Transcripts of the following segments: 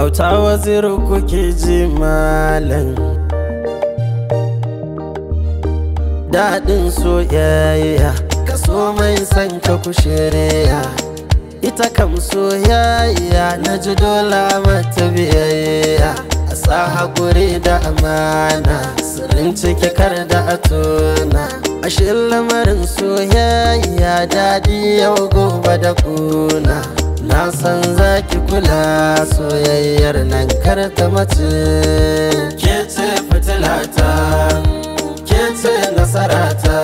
auta waziru kuke ji malam daɗin soyayya kaso mai san ka kushiriya ita kam soyayya na ji dola mata biyayya a sa haƙuri da amana sirrin ciki kar da a tona ashe lamarin soyayya daɗi yau gobe da kuna na san zaki kula soyayyar nan kar ta mace ke ce fitilata ke ce nasarata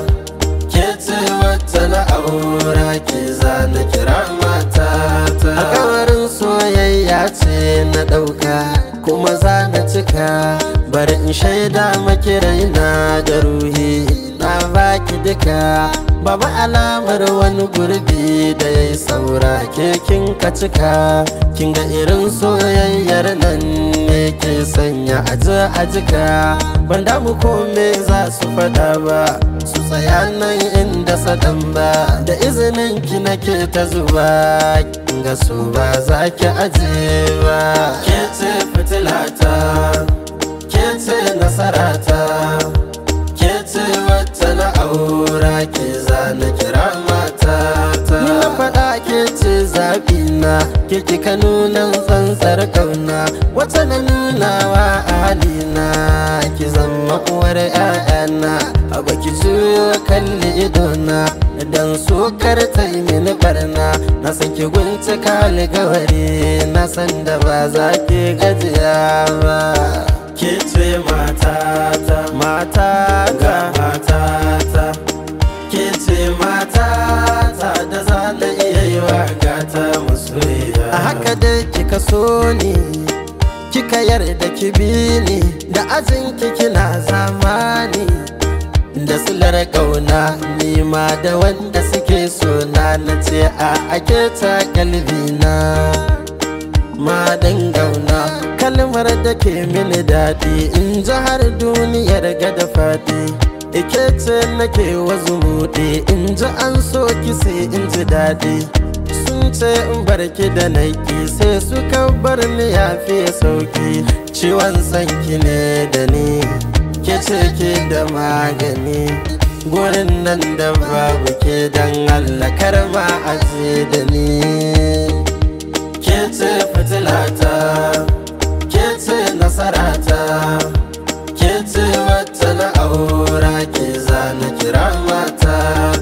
ke ce wacce na aura ke zana kira matata alkawarin soyayya ce na ɗauka kuma za na cika bari in shaida maki raina da ruhi na baki duka Baba alamar wani gurbi da ya yi saura ke kin ka cika kin ga irin soyayyar nan ne ke sanya aji a jika ban damu kome za su fada ba su tsaya nan inda sadan ba da izinin ki nake ta zuba kin ga su ba za ki aje ba ke ce fitilata ke ce nasarata ke ce wacce na aura ke zana kira matata ni na faɗa ke ce zaɓi na ke kika nuna tsantsar ƙauna wacce na nuna wa halina ki zama uwar ƴaƴana a baki juyo kalli idona dan so kar ta yi mini barna na san ki gunci alkawari na san da ba za ki gajiya ba ke ce matata matata matata ke ce matata da za na iya yi wa gata masoyiya a haka dai kika so ni kika yarda ki bi ni da ajin kina zamani da silar kauna nima da wanda suke so na na ce a ake ta kalbina ma gauna kalmar da ke mini daɗi in ji har duniyar gada faɗi ike ce nake wazu buɗe in ji an so ki sai in ji daɗi sun ce in barki da naiki sai suka bar ni ya fi sauki ciwon sanki ne da ni ke ce ke da magani gurin nan da babu ke dan Allah karma aje da ni ke ce fitilata ke ce nasarata ke ce wata na aura ke zana kira mata